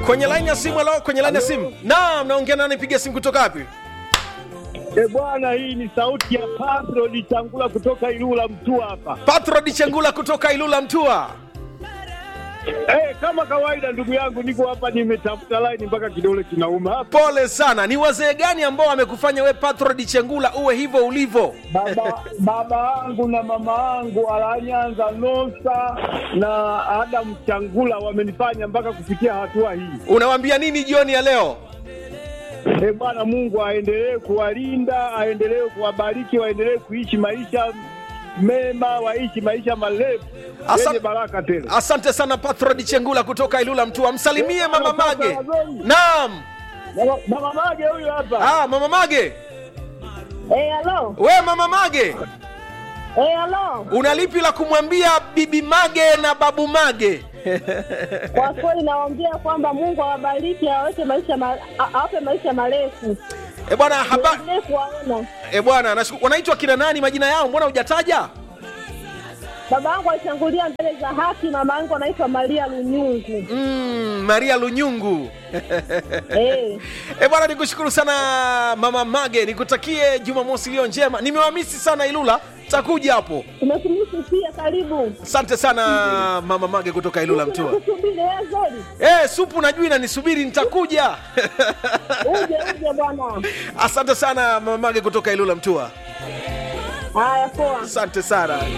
kwenye line ya simu. Halo, kwenye line ya simu. Naam, naongea nani? Piga simu kutoka wapi? E bwana, hii ni sauti ya Patro Lichangula kutoka Ilula Mtua hapa. Patro Dichengula kutoka Ilula Mtua. Eh, kama kawaida ndugu yangu, niko hapa nimetafuta line mpaka kidole kinauma hapa. Pole sana. Ni wazee gani ambao wamekufanya we Patro Dichengula uwe hivyo ulivyo? Baba baba yangu na mama yangu Alanyanza Nosa na Adam Changula wamenifanya mpaka kufikia hatua hii. Unawambia nini jioni ya leo? E bwana, Mungu aendelee kuwalinda, aendelee kuwabariki, waendelee kuishi maisha mema, waishi maisha marefu Asa- yenye baraka tele. Asante sana Patro Dichengula kutoka Ilula Mtua. Msalimie mama Mage. Naam. Mama- Mama Mage huyu hapa. Ah, mama Mage. Eh, halo. We mama Mage, Eh, halo. una lipi la kumwambia bibi Mage na babu Mage? Kwa kweli nawaambia kwamba Mungu awabariki, aweke maisha ma, a- awape maisha marefu. E bwana haba Endelee kuwaona. e bwana, nashukuru. Wanaitwa kina nani? Majina yao mbona hujataja? Baba yangu alishangulia mbele za haki, mama yangu anaitwa Maria Lunyungu. Mm, Maria Lunyungu. Eh. E bwana, nikushukuru sana mama Mage, nikutakie Jumamosi iliyo njema. Nimewamisi sana Ilula, takuja hapo. Tumetumisi pia, karibu. Asante sana mama Mage kutoka Ilula Mtua. Kusubiri wewe Zori. Eh, supu najui na nisubiri, nitakuja. Uje uje bwana. Asante sana mama Mage kutoka Ilula Mtua. Haya poa. Asante sana.